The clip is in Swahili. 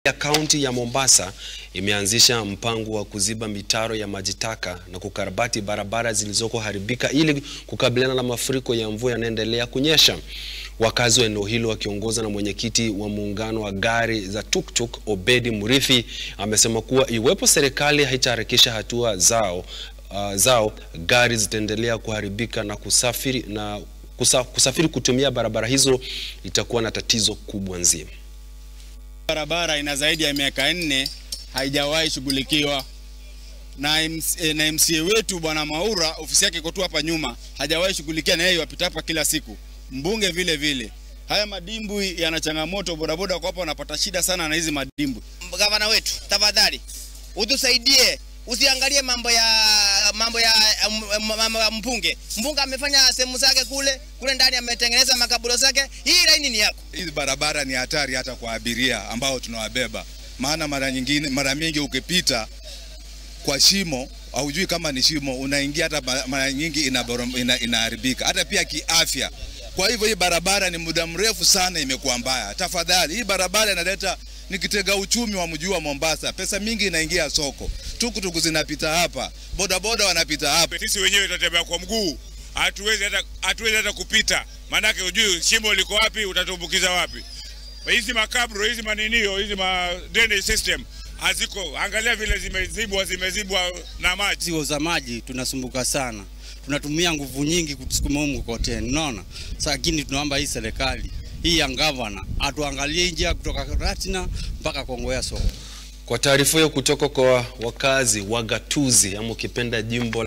ya kaunti ya Mombasa imeanzisha mpango wa kuziba mitaro ya maji taka na kukarabati barabara zilizoko haribika ili kukabiliana na mafuriko ya mvua yanaendelea kunyesha. Wakazi wa eneo hilo wakiongozwa na mwenyekiti wa muungano wa gari za tuktuk Obedi Murithi amesema kuwa iwepo serikali haitaharakisha hatua zao, uh, zao gari zitaendelea kuharibika na kusafiri, na kusa, kusafiri kutumia barabara hizo itakuwa na tatizo kubwa nzima. Barabara ina zaidi ya miaka nne haijawahi shughulikiwa na, MC, na MCA wetu bwana Maura, ofisi yake iko tu hapa nyuma, hajawahi shughulikia, na yeye wapita hapa kila siku. Mbunge vile vile, haya madimbwi yana changamoto, bodaboda kwa hapa wanapata shida sana na hizi madimbwi. Gavana wetu, tafadhali utusaidie, usiangalie mambo ya mambo ya mambo ya mpunge. Mpunge amefanya sehemu zake kule kule ndani, ametengeneza makaburo zake. Hii laini ni yako. Hizi barabara ni hatari hata kwa abiria ambao tunawabeba, maana mara nyingine, mara mingi ukipita kwa shimo haujui kama ni shimo, unaingia hata mara nyingi inaharibika, ina, ina hata pia kiafya. Kwa hivyo hii barabara ni muda mrefu sana imekuwa mbaya. Tafadhali, hii barabara inaleta ni kitega uchumi wa mji wa Mombasa. Pesa mingi inaingia soko, tukutuku zinapita hapa, bodaboda wanapita hapa. Sisi wenyewe tutatembea kwa mguu, hatuwezi hata hatuwezi hata kupita, maanake hujui shimo liko wapi, utatumbukiza wapi. Hizi makabro hizi maninio hizi ma drainage system haziko, angalia vile zimezibwa zimezibwa na maji. Sisi za maji tunasumbuka sana, tunatumia nguvu nyingi kutusukuma humu mkokoteni, unaona. Lakini tunaomba hii serikali hii ya gavana atuangalie njia kutoka Ratina mpaka Kongowea soko. Kwa taarifa hiyo kutoka kwa wakazi wa Gatuzi ama ukipenda jimbo